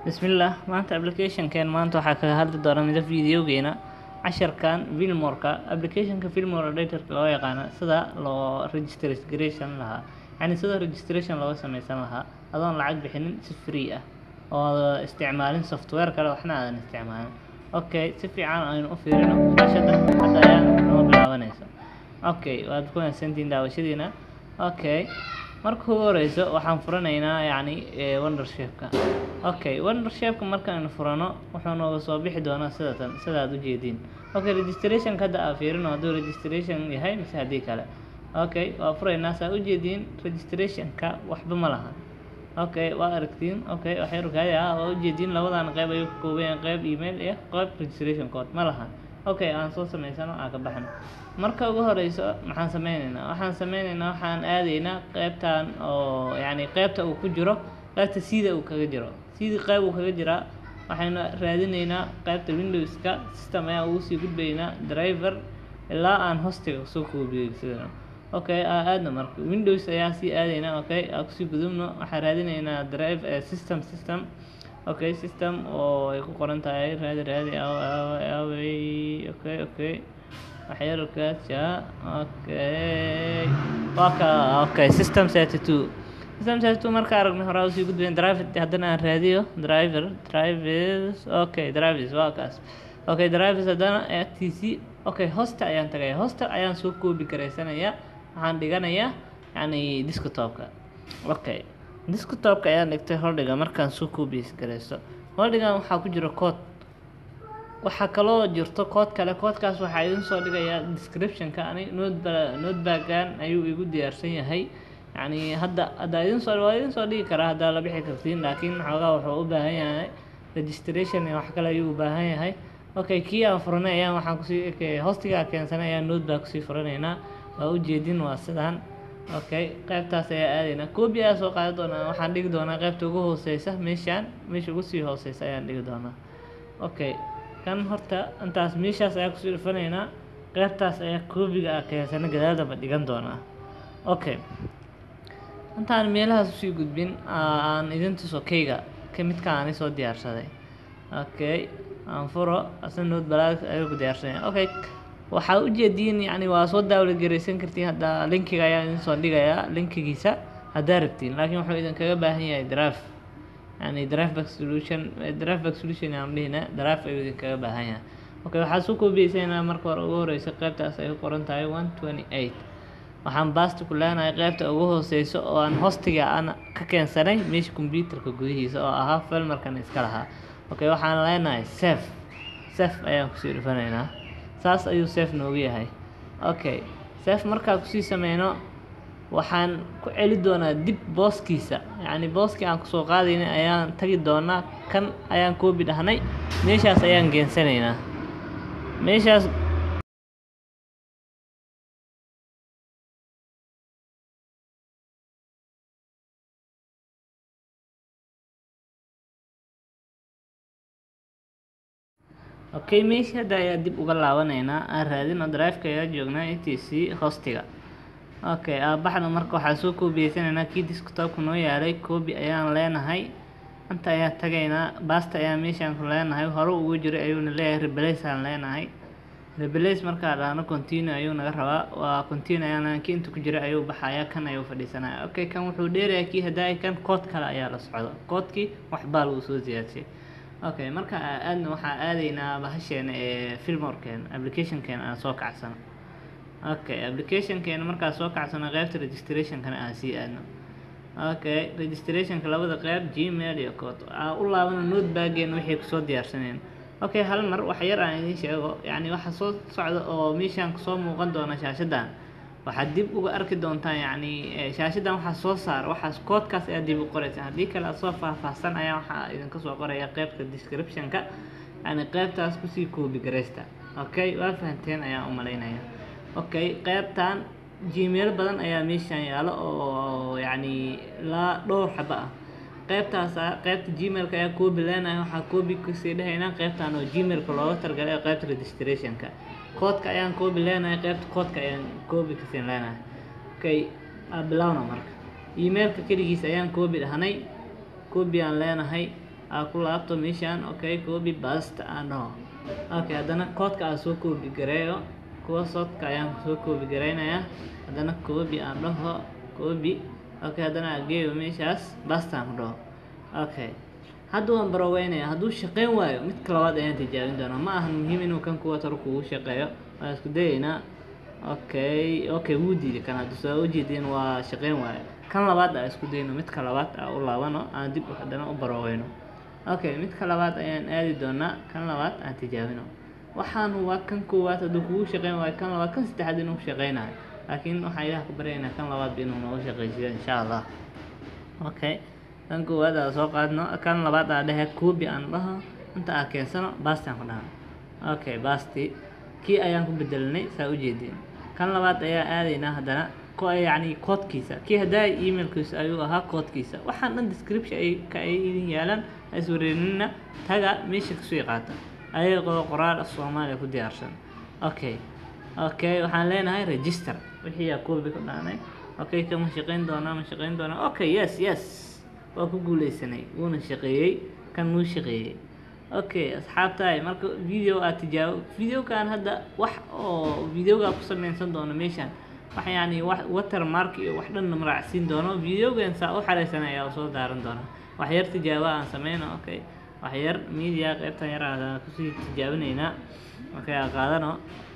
bismillaah maanta applicationkeen maanta waxaa kaga hadli doona midab videogeena casharkan filmorka applicationka filmor editorka loo yaqaana sida loo registration lahaa yani sida registration looga sameysan lahaa adoon lacag bixinin si free ah oo isticmaalin software kale waxna aadan isticmaalin okay si fiican aynu u fiirino shaashada hadda ayaan noo bilaabanaysa okay waad ku mahadsantihiin daawashadiina okay marka ugu horeyso waxaan furanaynaa yacni wondershapka okay wondershapka markaaynu furano wuxuu nooga soo bixi doonaa sidatan sida aad ujeediin okay registrationka hadda aa fiirino hadduu registration yahay mise haddii kale okay waa furaynaa saa ujeediin registrationka waxba ma laha okay waa aragtiin okay waxay rukaaya ah waa ujeediin labadan qeyb ayuu ka kooban yahay qeyb email iyo qeyb registration code ma laha okay aan soo sameysano aan ka baxno marka ugu horeyso maxaan sameyneynaa waxaan sameyneynaa waxaan aadaynaa qeybtan oo yacni qeybta uu ku jiro qeybta sida uu kaga jiro sidii qeyb uu kaga jiraa waxaynu raadineynaa qeybta windowska system ayaan ugu sii gudbaynaa driver ilaa aan hostiga soo koobiyeysadano okay aa aadna marka windows ayaan sii aadaynaa okay aan kusii gudubno waxaan raadineynaa drive system system okay system oo ay ku qoran tahay raadi raadi away okay okay waxyarkaasha okay waka okay system thirty two system thirty two marka aragno horaa usii gudbayn driver haddana aan raadiyo driver drivers okay drivers waa kaas okay drivers haddana t c okay hosta ayaan tagaya hosta ayaan soo koobi garaysanayaa waxaan dhiganayaa yani desktopka okay desktopka ayaan dhigtay holdhiga markaan soo koobiys garaysto holdhigan waxaa ku jira code waxaa kaloo jirto kood kale koodkaas waxaa idin soo dhigayaa descriptionka ani noteba notebaggan ayuu igu diyaarsan yahay yacni hadda haddaa idin soo waa idin soo dhigi karaa haddaa la bixi kartiin laakiin xoogaa wuxuu u baahan yahay registration iyo wax kale ayuu u baahan yahay okay kii aan furanay ayaan waxaan kusii hostigaa keensanay ayaan notebag kusii furanaynaa waa ujeedin waa sidaan okay qeybtaas ayaa aadaynaa coobi ayaa soo qaadan doonaa waxaan dhigi doonaa qeybta ugu hooseysa meeshaan meesha ugu sii hooseysa ayaan dhigi doonaa okay kan horta intaas meeshaas ayaa kusii dhufanaynaa qeybtaas ayaa koobiga ah keensana gadaaldaba dhigan doonaa okay intaan meelahaas usii gudbin aan idin tuso keyga ka midka aani soo diyaarsaday okay aan furo asna nood balaag ayuu ku diyaarsanaya okay waxaa ujeediin yani waa soo daawla garaysan kartiin hadda linkiga ayaa idin soo dhigayaa linkigiisa haddaa rabtiin laakiin wuxuu idinkaga baahan yahay drive yani drive back solution drive back solution aan dhihina drive ayuu idinkaga baahan yahay okay waxaad soo koobiyeysanaa marka hore ugu horeysa qeybtaas ay ku qoran tahay one twenty eight waxaan baasta ku leenahay qeybta ugu hooseyso oo aan hostiga aan ka keensanay meesha computerka gudihiisa oo ahaa filmarkan iska lahaa okay waxaan leenahay safe safe ayaan kusii dhufanaynaa saas ayuu safe noogu yahay okay safe markaa kusii sameyno waxaan ku celi doonaa dib booskiisa yacni booskii aan kusoo qaadaynay ayaan tagi doonaa kan ayaan koobi dhahnay meeshaas ayaan geensanaynaa meeshaas okay meesha hadda ayaa dib uga laabanaynaa aan raadino driveka ayaa joognaa a t c hostiga okay aabaxda marka waxaa soo koobiyeysanayna kii desktopka noo yaalay koobi ayaan leenahay inta ayaa tagaynaa baasta ayaa meeshaan ku leenahay hore ugu jiray ayuuna leeyahay rebelace aan leenahay rebelace markaa dhahno continue ayuu naga rabaa waa continue ayaan kii inta ku jiray ayuu baxaya kan ayuu fadhiisanaya okay kan wuxuu dheerayaa kii haddaa kan kood kale ayaa la socdo koodkii waxbaa lagu soo ziyaadshay okay marka aadna waxaa aadaynaa bahasheena ee filmorkeena applicationkeena aan soo kacsano okay applicationkeena markaa soo kacsano qeybta registrationkana aan sii aadno okay registrationka labada qeyb gmail iyo code aa u laabano notebaggeena waxay kusoo diyaarsaneen okay hal mar wax yar aan idiin sheego yacni waxa soo socda oo meeshaan kusoo muuqan doona shaashadan waxaad dib uga arki doontaan yacni shaashadan waxaa soo saar waxaas koodkaas ayaa dib u qoraysa haddii kale aad soo faahfaahsan ayaa waxaa idinka soo qoraya qeybta descriptionka yani qeybtaas kusii koobi garaysta okay waa fahanteen ayaan u malaynaya okay qeybtan gmail badan ayaa meeshaan yaalo oo yacni laa dhowr xaba ah qeybtaasa qeybta gmailka ayaa koobi leenahay waxaa koobi kasii dhahaynaa qeybtan oo gmailka looga targalay oo qeybta registrationka koodka ayaan koobi leenahay qeybta koodka ayaan koobi kasii leenahay okay bilowna marka emailka keligiis ayaan koobi dhahnay koobi aan leenahay aa ku laabto meeshaan okay copy paste aan dhaho okay haddana koodka aan soo copy gareeyo kuwa sodka ayaan soo copy gareynayaa haddana copy aan dhaho copy okay haddana aan geeyo meeshaas paste aan ku dhaho okay hadda waan baroweynaya hadduu shaqeyn waayo midka labaad ayaan tijaabin doonaa ma ahan muhiim inuu kan kuwa taro kugu shaqeeyo waan isku dayeynaa okay okay wuu diiday kan hadda soo ujeedin waa shaqeyn waayo kan labaad aa isku dayno midka labaad aa u laabano aan dib haddana u baroweyno okay midka labaad ayaan aadi doonaa kan labaad aan tijaabino waxaan waa kan koowaad hadduu kugu shaqeyn waayo kan labaad kan saddexaad inuu shaqeynayo laakiin waxaan ilaah ku baryaynaa kan labaadba inuu nooga shaqeysiyo insha allah okay kan koowaad aa soo qaadno kan labaad aa dhehe copy aan dhaho inta aa keensano basti aan ku dhaha okay basti kii ayaan ku bedelinay saa ujeedin kan labaad ayaa aadaynaa haddana ko yacni koodkiisa kii haddaa emailkiisa ayuu ahaa koodkiisa waxaan dhan description ay ka ay idin yaalaan ha iswareerinina taga meesha kasoo qaata ayagoo qoraal af soomaaliya ku diyaarsan okay okay waxaan leenahay register wixii aa copy ku dhaanay okay kan ma shaqeyn doonaa ma shaqeyn doonaa okay yes yes waa ku guuleysanay wuuna shaqeeyey kan wuu shaqeeyey okay asxaabtaay marka video aad tijaabo videokan hadda wax oo videoga ku sameysan doono meeshan wax yani wax watermark iyo wax dhanna maraacsiin doono videogan saa u xareysan ayaa soo daaran doona wax yar tijaabo aan sameyno okay wax yar media qaybtan yar aan kusii tijaabinaynaa okay aan qaadano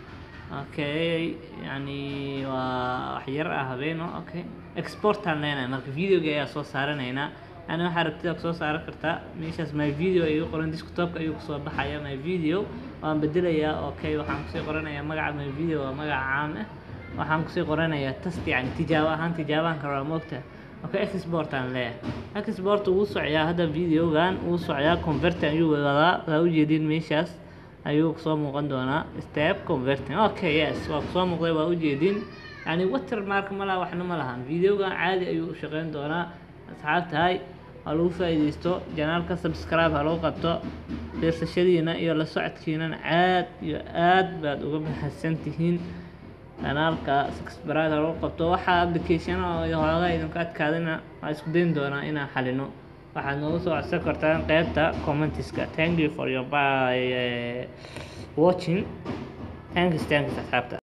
okay yani waa wax yar ah habeeno okay exportaan leenahay marka videoga ayaa soo saaranaynaa yani waxaa rabtida kusoo saaran kartaa meeshaas my video ayuu qoran desktopka ayuu kusoo baxaya my video waan bedelayaa okay waxaan kusii qoranayaa magaca my video waa magaca caam ah waxaan kusii qoranayaa test yani tijaabo ahaan tijaabaan karaa moogta okay export aan leeyahay export wuu socyaa hadda videogan wuu socyaa converting ayuu wadaa saa ujeedin meeshaas ayuu kusoo muuqan doonaa step converting okay yes waa kusoo muuqday waa ujeedin yani watermark ma laha waxna ma lahan videogan caadi ayuu u shaqeyn doonaa asxaabtahay ha lagu faa'iidaysto janaalka subscribe ha lagu qabto fiirsashadiina iyo la socodkiinana aad iyo aad baad uga mahadsan tihiin kanaalka subscribe ha lagu qabto waxaa application oo hoogaa idinku adkaadina waa isku dayn doonaa inaan xalino waxaad noogu soo codsan kartaan qaybta commentiska thank you for your by watching thanks thanks asxaabta